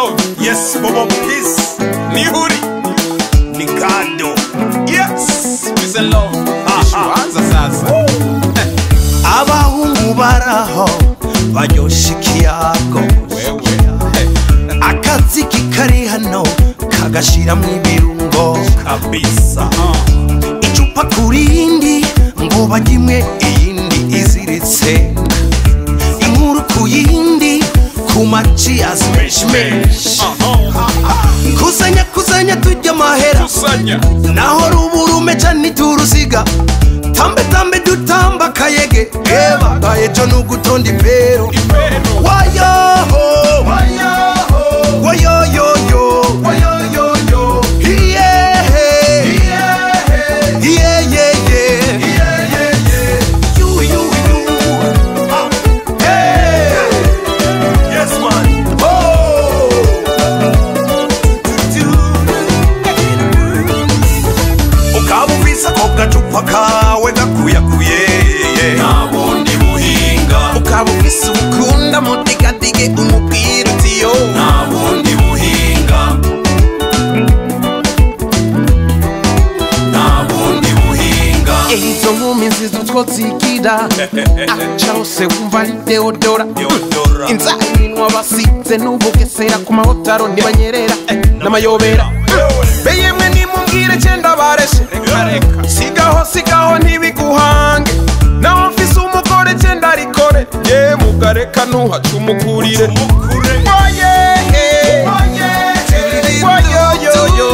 love yes bobo peace nihuri ni kado yes peace and love Aha. ishuanza sasa abahungu baraho baryosha ikiyago wewe akaziki kari hano kagashiramwo ibirungo kabisa icupa kurindi ngo bagimwe iyindi iziritse inkuru ku yindi ku maci ya smeshmesh kusanya kusanya tujya amahera kusanya naho ruburume cyane turusiga tambe tambe dutamba kayege eba gayejo nugutonda impero ipero wayoho wayoho wayoyoyo wayoyoyo iyehe iyeyeye you you you Ah. hey yes man oh ukaba ufise ako gacupa kawe gakuyakuye nabundi buhinga ukaba ufise ukunda mudigadige umupira utiyo nabundi buhinga nabundi buhinga izo nkumi nziza utwo zigira aca hose wumva ari deodora Deodora. inzara iminwa basize n'ubugesera ku mahotaro ntibanyerera n'amayobera be yemwe nimumbwire cyenda bareshe sigaho sigaho ntibiguhange naho mfise umugore cyenda rikore ye mugareka ntuhace umukurire Umukure. Oye, eh. Oyoyoyo.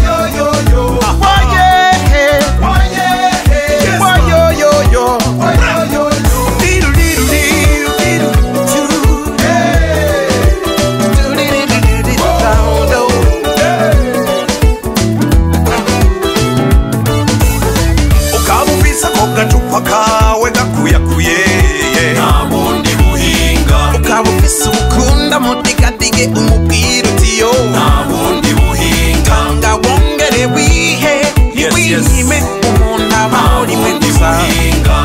Oye, eh. Oyoyoyo. Diru, diru, diru, diru, diru. ukaba ufise ako gacupa kawe gakuyakuye nabundi buhinga ukaba ufise ubukunda mudigadige umupira utiyo nabundi buhinga nga wongere wihe Yes, yes. wihime umuntu abaho rimwe nabundi gusa buhinga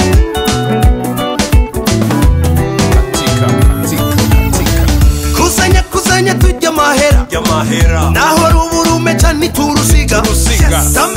katika katika katika kusanya kusanya tujya amahera y'amahera naho ruburume cyane turusiga Turusiga. tambe